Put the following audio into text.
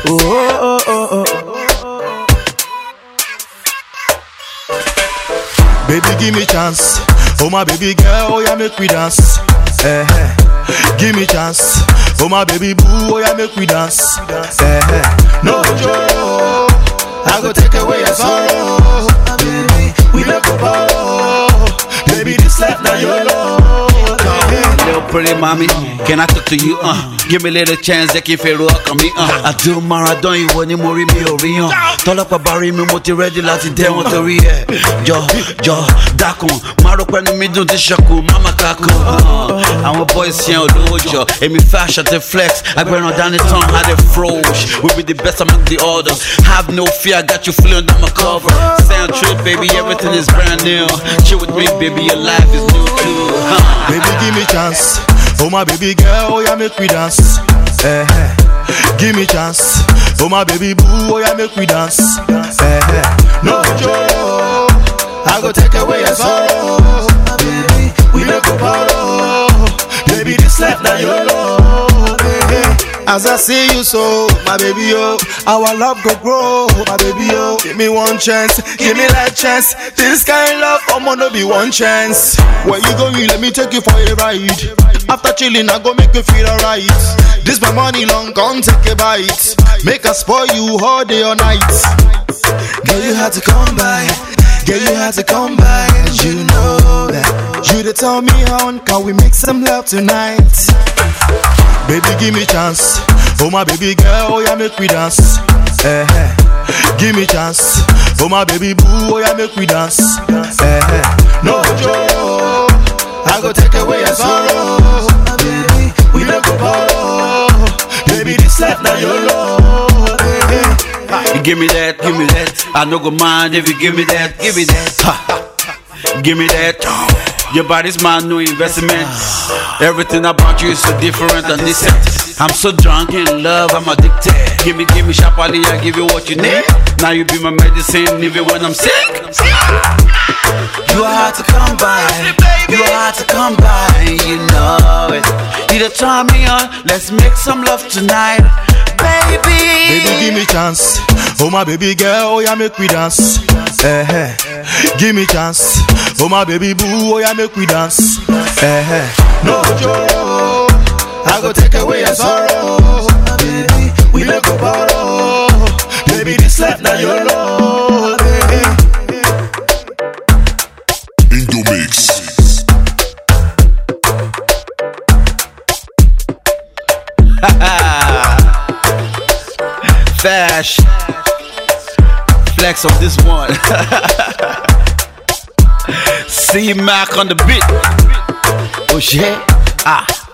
Oh, oh, oh, oh. Baby, give me chance. Oh my baby girl, oh yeah, make we dance. Eh, eh. Give me chance. Oh my baby boo, oh yeah, make we dance. Eh, eh. No joke. I go take away your sorrow. Baby, we no go borrow. Baby, this life now YOLO. Little pretty mommy, can I talk to you? Uh, give me a little chance, jẹ́ kí n fèrò ọkàn mi. Uh, àdó maradán ìwọ ni mo rí mi ò rí hàn. Tọ́lọ́pàá bá rí mi, mo ti rẹ́dí láti dẹ́ wọn torí ẹ̀. Jọ jọ dákun, máa rò pẹ́nu mi dùn tí ṣọkù, máma kakun. Uh, àwọn boys yẹn olówó jọ, èmi fashion ti flex, agbẹ́ràn dání tán, how they frosh. We be the best among the others. Have no fear, I got you feeling under my cover. Sound trip, baby, everything is brand new. Chill with me, baby, your life is new too. Huh. Baby, give me chance. Oh my baby girl, oh yeah, make we dance. Eh, eh. Give me chance. Oh my baby boo, oh yeah, make we dance. Eh, eh. No joke. I go take away your sorrow. Baby, we no go borrow. Baby, this life now YOLO. Baby. As I see you so, my baby yo, our love go grow, my baby yo. Give me one chance, give me that chance. This kind love, I'ma no be one chance. Where you going? Let me take you for a ride. After chilling, I go make you feel alright. This my money long, come take a bite. Make us spoil you all day or night. Girl, you had to come by. Girl, you had to come by. And you know that. You to tell me how can we make some love tonight? Baby, give me chance. Oh my baby girl, oh yeah, make we dance. Eh, eh. Give me chance. Oh my baby boo, oh yeah, make we dance. Eh, eh. No joke. I go take away your sorrow. Baby, we no go borrow. Baby, this life now YOLO. Baby. You give me that, give me that. I no go mind if you give me that, give me that. Ha. Give me that. Your body's my new investment. Everything about you is so different and decent. I'm so drunk in love, I'm addicted. Give me, give me sharply, I give you what you need. Now you be my medicine, even when I'm sick. You are hard to come by. You are hard to come by, and you know it. You to turn me on. Let's make some love tonight, baby. Baby, give me chance. Oh my baby girl, oh yeah, make we dance. Eh, eh. Give me chance. Oh my baby boo, oh yeah, make we dance. Eh, eh. No joke. I go take away your sorrow. Baby, we no go borrow. Baby, this life now YOLO. Baby. Indomix. Fash. Flex on this one. C Mac on the beat. Oh shit. Ah.